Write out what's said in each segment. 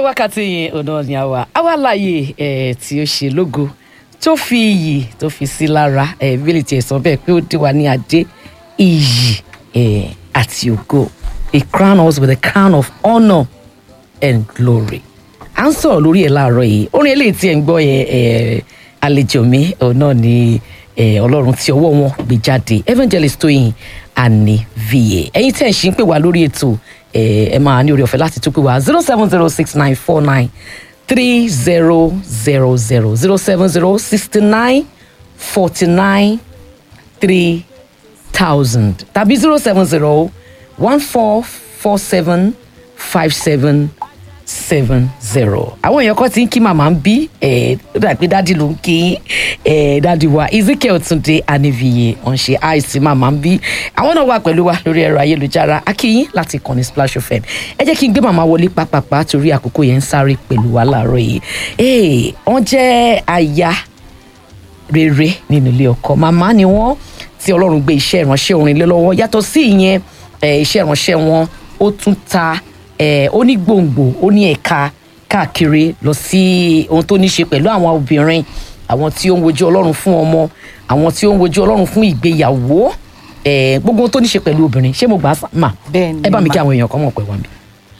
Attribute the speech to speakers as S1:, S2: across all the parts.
S1: wákàtí yẹn ọ̀nà ni àwa àwa láàyè ẹ̀ tí ó ṣe lógo tó fi iyì tó fi sí lára ẹ̀ bílí tiẹ̀ sọ bẹ́ẹ̀ pé ó dé wa ní adé iyì ẹ̀ àti ògo he crown us with a crown of honour and glory à ń sọ̀rọ̀ lórí ẹ̀ láàárọ̀ yìí orin eléyìí tí ẹ̀ ń gbọ́ yẹn ẹ̀ àlejò mi òun náà ni ẹ̀ ọlọ́run tí ọwọ́ wọn gbé jáde evangelist Tóyìn Ànívíyè ẹ̀yin tẹ̀ ń ṣí ń pè wá lórí ètò ẹ̀ ẹ̀ máa ní orí ọ̀fẹ́ láti tún pè wá zero seven zero six nine four nine three zero zero zero zero seven zero sixty nine forty nine three thousand tàbí zero seven zero one four four seven five seven seven zero. àwọn èèyàn kan ti ń kí màmá ń bí ẹ ó dà pé dádì ló ń kí ẹ dádì wa Ezekiel Túndé Ànívíyè wọn ṣe àìsí màmá ń bí àwọn náà wà pẹ̀lú wa lórí ẹ̀rọ ayélujára akíyín láti kànnì Splash FM ẹ jẹ́ kí n gbé màmá wọlé pápápá torí àkókò yẹn ń sáré pẹ̀lú wa láàárọ̀ yìí ee wọ́n jẹ́ aya rere nínú ilé ọkọ màmá ni wọ́n tí Ọlọ́run gbé iṣẹ́ ìránṣẹ́ orin lé lọ́wọ́ yàtọ̀ sí ìyẹn ẹ, iṣẹ́ ìránṣẹ́ wọn ó tún ta ẹ, ó ní gbòǹgbò ó ní ẹ̀ka káàkiri lọ sí ohun tó ní ṣe pẹ̀lú àwọn obìnrin àwọn tí ó ń wojú Ọlọ́run fún ọmọ àwọn tí ó ń wojú Ọlọ́run fún ìgbéyàwó ẹ, gbogbo ohun tó ní ṣe pẹ̀lú obìnrin ṣé mo gbà á sá- mà
S2: Bẹ́ẹ̀ ni,
S1: ẹ bá mi
S2: mà.
S1: kí àwọn èèyàn kan mọ̀ pé wà mí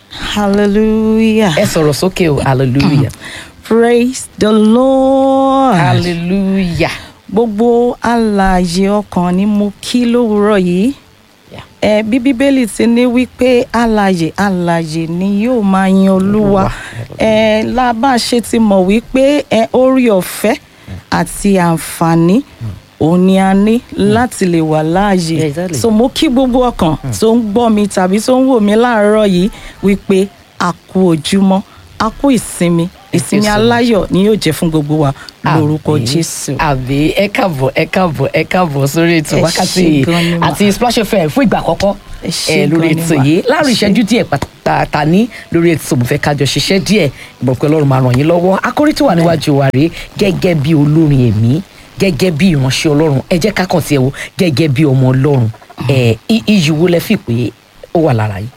S2: Hallelujah.
S1: ẹ sọ̀rọ̀ sókè o hallelujah
S2: Praise the Lord.
S1: hallelujah
S2: Gbogbo alààyè ọkàn ni mo kí lówùúrọ̀ yìí.
S1: Yeah.
S2: Ẹ bí Bíbélì ti ní wípé alààyè alààyè ni yóò máa yin Olúwa.
S1: Olúwa.
S2: Ẹ lábá ṣe ti mọ̀ wípé ẹ orí ọ̀fẹ́ àti àǹfààní òun ni a ní láti lè wà láàyè.
S1: Yeah, exactly.
S2: So mo kí gbogbo ọkàn tó ń gbọ́ mi tàbí tó ń wò mí láàárọ̀ yìí wípé a kú ojúmọ́ a kú ìsinmi
S1: Thank you
S2: ìsinmi
S1: so much.
S2: aláyọ̀ ni yóò jẹ́ fún gbogbo wa lórúkọ
S1: Àmín.
S2: Jésù.
S1: àbí ẹ káàbọ̀ ẹ káàbọ̀ ẹ káàbọ̀ sórí ètò
S2: Ẹ
S1: wákàtí
S2: ṣé gan ni mà.
S1: àti Splash FM fún ìgbà àkọ́kọ́
S2: Ẹ ṣé
S1: ẹ lórí
S2: gan ni
S1: ètò
S2: mà.
S1: yìí láàrin
S2: Ẹ ṣé.
S1: ìṣẹ́jú díẹ̀ pàtàkì ní lórí ètò mo fẹ́ kájọ ṣiṣẹ́ díẹ̀ ìbọn pé Ọlọ́run máa ràn yín lọ́wọ́ akórí tó wà níwájú wa rèé gẹ́gẹ́ bí olórin ẹ̀mí gẹ́gẹ́ bí ìránṣẹ́ Ọlọ́run ẹ jẹ́ ká kàn sí ẹ wo gẹ́gẹ́ bí ọmọ Ọlọ́run ẹ i- iyì wo lẹ fi pé ó wà lára yìí.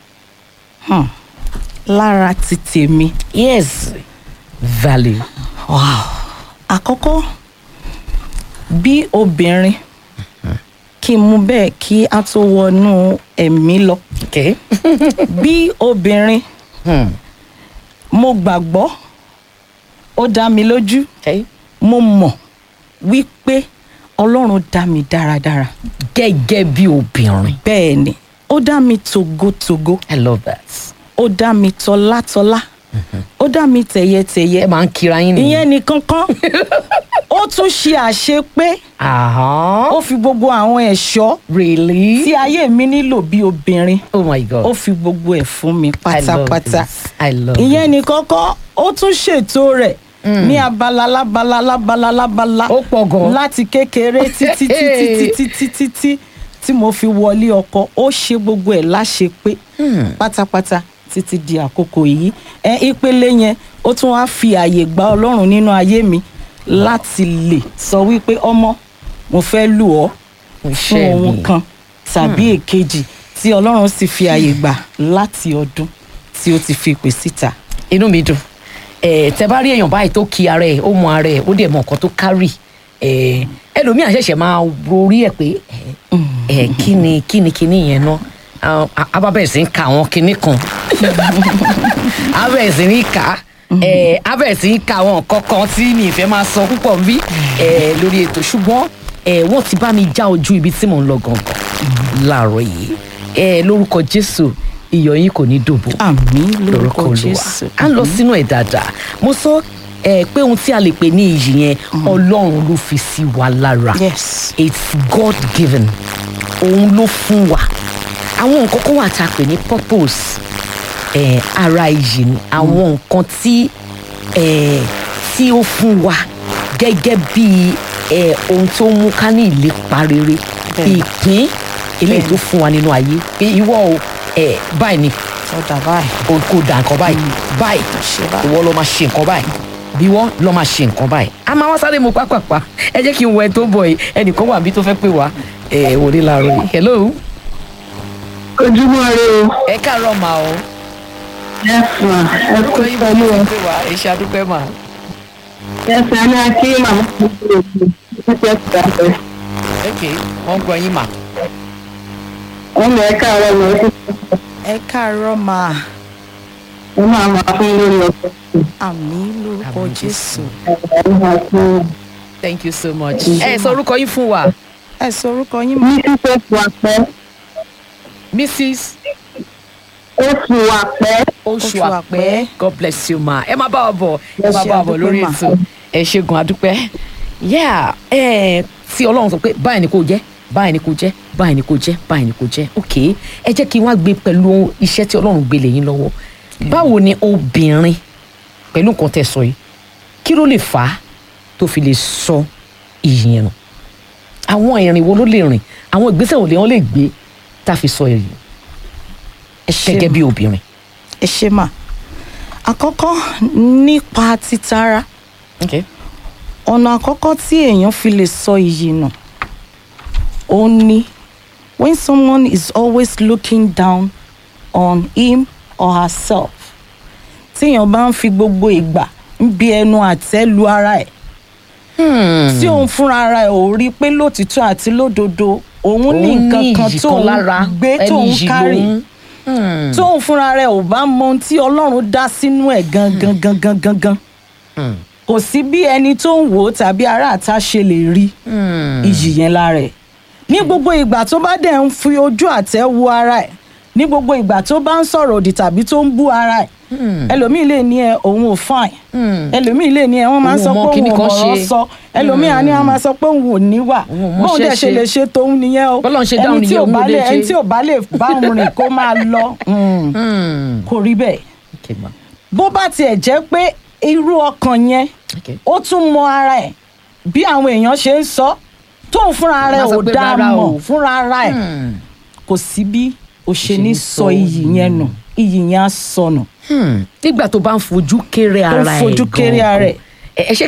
S2: Hmm. lára ti tèmi
S1: yes value
S2: wow. àkọ́kọ́ bí obìnrin kí n mú bẹ́ẹ̀ kí a tó wọnú ẹ̀mí lọ
S1: okay.
S2: bí obìnrin
S1: hmm.
S2: mo gbàgbọ́ ó dá mi lójú
S1: okay.
S2: mo mọ̀ wípé Ọlọ́run dá mi dáradára
S1: gẹ́gẹ́ bí obìnrin
S2: bẹ́ẹ̀ ni ó dá mi tògótògó
S1: I love that.
S2: ó dá mi tọlátọlá ó dá mi tẹ̀yẹtẹ̀yẹ
S1: ẹ máa ń kira yín nìyẹn.
S2: ìyẹn nìkan kan ó tún ṣe àṣepé
S1: Ahán.
S2: ó fi gbogbo àwọn ẹ̀ṣọ́
S1: really?
S2: tí ayé mi nílò bí obìnrin
S1: oh my god.
S2: ó fi gbogbo ẹ̀ fún mi
S1: I love
S2: pátápátá
S1: this. I love
S2: ìyẹn nìkan kan ó tún ṣètò rẹ̀ ní abala lábala lábala lábala
S1: Ó pọ̀ gan.
S2: láti kékeré títí títí títí títí tí tí mo fi wọlé ọkọ ó ṣe gbogbo ẹ̀ láṣepé pátápátá títí di àkókò yìí ẹ ìpele yẹn ó tún wá fi àyè gba Ọlọ́run nínú ayé mi láti lè sọ wípé ọmọ mo fẹ́ lù ọ́ fún
S1: Iṣẹ́
S2: ohun
S1: mi.
S2: kan tàbí èkejì tí Ọlọ́run sì fi àyè gbà láti ọdún tí ó ti fi pè síta.
S1: inú mi dùn ẹ tẹ bá rí èèyàn báyìí tó kí ara ẹ ó mọ ara ẹ ó dẹ̀ mọ nǹkan tó kárì ẹ ẹlòmíà ṣẹ̀ṣẹ̀ máa rorí ẹ pé ẹ ẹ kí ni kí ni kí ni yẹn ná abábẹ̀ sí ń ka àwọn kinní kan abẹ̀ sí ní kà á ẹ abẹ̀ sí ń ka àwọn nǹkan kan tí mi ìfẹ́ máa sọ púpọ̀ bí ẹ lórí ètò ṣùgbọ́n ẹ wọ́n ti bá mi já ojú ibi tí mò ń lọ gangan láàárọ̀ yìí ẹ lórúkọ Jésù iyọ̀ yín kò ní dòbò
S2: àmín
S1: lórúkọ
S2: lórúkọ
S1: olúwa
S2: Jésù.
S1: à ń lọ sínú ẹ̀ dáadáa mo sọ ẹ pé ohun tí a lè pè ní iyì yẹn ọlọ́run ló fi sí wa lára
S2: yes
S1: it's God given òun ló fún wa àwọn nǹkan kan wà tá a pè ní purpose ẹ ara iyì ni àwọn nǹkan tí ẹ tí ó fún wa gẹ́gẹ́ bí ẹ ohun tó mú ká ní ìlépa rere
S2: Bẹ́ẹ̀ni.
S1: ìpín eléyìí tó fún wa nínú ayé pé ìwọ o ẹ báyìí ni
S2: sọdà báyìí.
S1: o kò dà nǹkan báyìí báyìí
S2: ṣe báyìí.
S1: ìwọ ló máa ṣe nǹkan báyìí bí wọ́n lọ máa ṣe nǹkan báyìí a máa wá sáré mu pápápá ẹ jẹ́ kí n wọ ẹ tó ń bọ̀ yìí ẹnìkan wà bí tó fẹ́ pè wá ẹ wò ní láàárọ̀ yìí hello
S3: ojúmọ́ rẹ o
S1: ẹ káàárọ̀ mà o
S3: Yes, ma. Ẹ kú
S1: orúkọ yín bá
S3: pẹ̀lú ẹ.
S1: pè wá iṣẹ́ adúpẹ́ mà
S3: Yes, ma. Ní akí màmá mi ti lè fi ṣíṣe ìgbàgbọ́.
S1: ok wọ́n gbọ́ yín mà
S3: Ọmọ ẹ káàárọ̀ mi ó ti
S2: ẹ káàárọ̀ máa
S3: sọ máa máa fún lórí ọkọ̀.
S2: àmì lórúkọ
S1: Àmín
S2: jésù
S3: Ẹ̀rọ máa fún
S1: thank you so much ẹ sọ orúkọ yín fún wa
S2: ẹ sọ orúkọ yín mọ
S3: ní ṣíṣe fún apẹ́.
S1: mrs
S3: Ó fi wà pẹ́.
S1: oṣù
S2: Oṣù
S1: àpẹ́
S2: Àpẹ́.
S1: god bless you ma ẹ máa bá wa bọ̀ ẹ
S2: Ẹ
S1: máa
S2: ṣé,
S1: bá wa bọ̀
S2: adúpẹ́
S1: lórí
S2: mà.
S1: ètò ẹ ṣègùn adúpẹ́ yeah ẹ tí ọlọ́run sọ pé báyìí ni kò jẹ́ báyìí ni kò jẹ́ báyìí ni kò jẹ́ báyìí ni kò jẹ́ ok ẹ jẹ́ kí n wá gbé pẹ̀lú iṣẹ́ tí ọlọ́run gbé lé yín lọ́wọ́ báwo ni obìnrin pẹ̀lú nǹkan tẹ́ sọ yìí kí ló lè fà á tó fi lè sọ iyì yẹn nù àwọn ìrìn wo ló lè rìn àwọn ìgbésẹ̀ wo lè wọ́n lè gbé tá a fi sọ iyì
S2: ẹ ṣé
S1: gẹ́gẹ́ bí obìnrin.
S2: ẹ ṣé mà àkọ́kọ́ nípa títara
S1: Okay.
S2: ọ̀nà àkọ́kọ́ tí èèyàn fi lè sọ iyì nù ó ní when someone is always looking down on him or herself téèyàn bá ń fi gbogbo ìgbà ń bi ẹnu àtẹ́ lu ara ẹ̀ tí òun fúnra ara ẹ̀ ò rí i pé lótìtọ́ àti lódodo òun ní
S1: Òun
S2: nǹkan kan
S1: iyì
S2: tóun
S1: lára,
S2: gbé
S1: ẹni
S2: tóun
S1: iyì
S2: kárì
S1: lòun. Hmm.
S2: tóun fúnra rẹ̀ ò bá mọ ohun tí ọlọ́run dá sínú ẹ̀ gangan gangan gangan
S1: Hmm.
S2: kò sí bí ẹni tó ń wò ó tàbí ará àta ṣe lè rí
S1: Hmm.
S2: iyì yẹn lára ẹ̀ ní gbogbo ìgbà tó bá dẹ̀ ń fi ojú àtẹ́ wo ara ẹ̀ ní gbogbo ìgbà tó bá ń sọ̀rọ̀ òdì tàbí tó ń bú ara ẹ̀ ẹlòmíì lè ní ẹ òun ò fine
S1: Hmm.
S2: ẹlòmíì lè ní ẹ wọ́n máa ń
S1: Òun
S2: sọ
S1: ò mọ
S2: pé
S1: kíní
S2: òun ò
S1: kan
S2: mọ̀rọ̀
S1: ṣe.
S2: sọ ẹlòmíì á ní wọ́n máa sọ pé òun ò níwà
S1: Òun ò mọṣẹ́
S2: bóun dẹ̀ ṣe
S1: ṣe.
S2: lè ṣe tóun nìyẹn o
S1: Bọ́lọ́run ṣe dáhùn
S2: ẹni tí
S1: nìyẹn,
S2: ò
S1: òun ò
S2: bá
S1: lè
S2: lè ẹni
S1: ṣe.
S2: tí ò bá lè bá òun rìn kó máa lọ hmm,
S1: Hmm.
S2: kò rí bẹ́ẹ̀
S1: Okay, ma.
S2: bó bá tiẹ̀ jẹ́ pé irú ọkàn yẹn
S1: Okay.
S2: ó tún mọ ara ẹ̀ bí àwọn èèyàn ṣe ń sọ tóun fúnra rẹ̀
S1: Má sọ
S2: ò
S1: pé
S2: dá
S1: rárá o.
S2: mọ̀ fúnra ara ẹ̀
S1: Hmm.
S2: kò sí bí o ṣe
S1: ṣe
S2: ní
S1: ní
S2: sọ
S1: sọ
S2: iyì
S1: iyì
S2: yẹn nù iyì yẹn á sọnù
S1: Hmm. nígbà tó bá ń fojú kéré
S2: Tó ń
S1: ara ẹ̀
S2: fojú kéré ara ẹ̀.
S1: ẹ ẹ ṣé